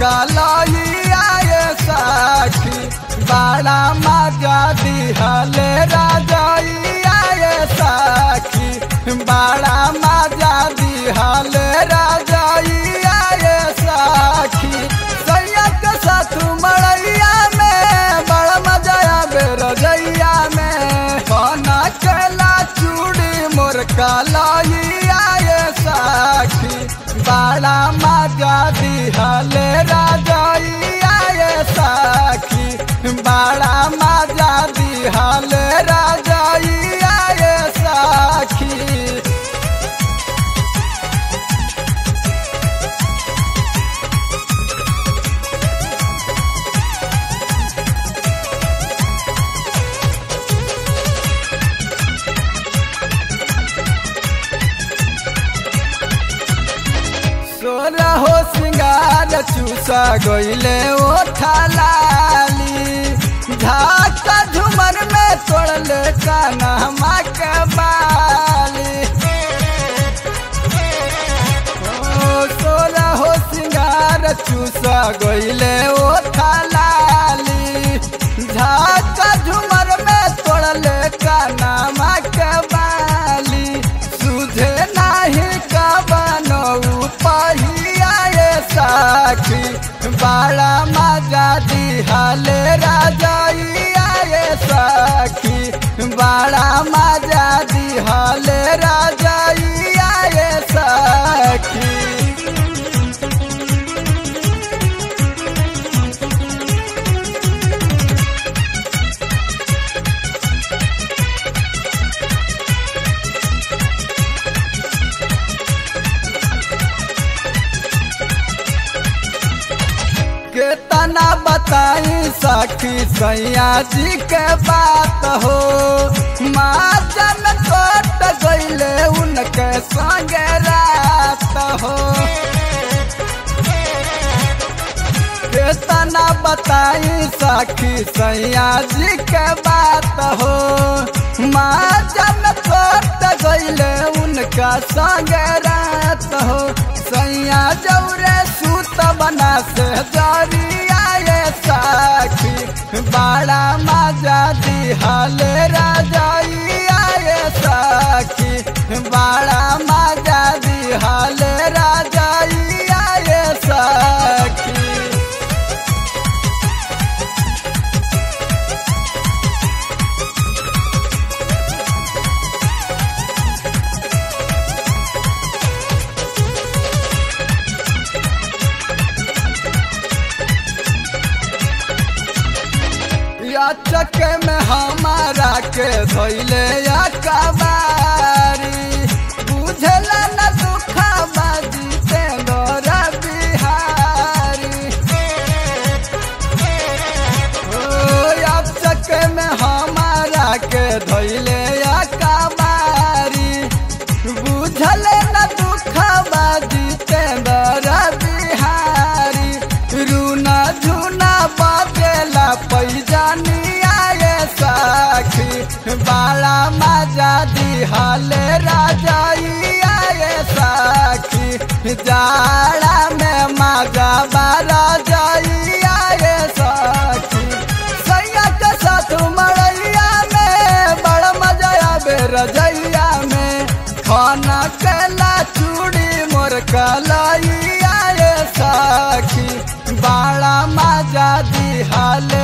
कलैया ये सखी बड़ा मजा दिहले राजैया ये सखी बड़ा मजा दिहले राजैया ये सखी सैया के साथ मड़ैया में बड़ा मजा आवे रजैया में बना केला चूड़ी मोर कलैया ये सखी बड़ा मजा दिहले राजैया ये सखी बड़ा मजा दिहले राजैया ये सखी सोरा हो सिंगार चूसा गईले ओ थालाली झाका झुमर में तोड़ले काना के बाली ओ सोरा हो सिंगार चूसा गईले ओ थालाली झाका झुमर में तोड़ले काना के बाली सुझे नाही का बनऊ पहिया ये साखी बड़ा मजा दिहले राजैया ये सखी बड़ा मजा दिहले राजैया ये सखी केतना बताई सखी सैया जी के बात हो माजन कट गईले उनके संगे रात हो केतना बताई सखी सैया जी के बात हो माजन कट गईले उनका संगे रात हो सैया जौरे सूत बना से जरिया ये सखी बड़ा मजा दिहले राजैया ये सखी बड़ा मजा दिहले राजैया ये सखी या चके में हमारा के धोइले या कबारी बुझला न दुखा बाजी ते गोरा बिहारी ओ या चके में हमारा के धोइले या कबारी बुझले न दुखा बाजी ते गोरा बिहारी रूना झूना बाजेला पैजानिया ये सखी बड़ा मजा दिहले राजैया ये सखी जाड़ा में मजा बारा जाइया ये सखी सैया के साथ मड़ैया में बड़ा मजा आवे रजैया में खाना केला चूड़ी मोर कलैया ये सखी बड़ा मजा दिहले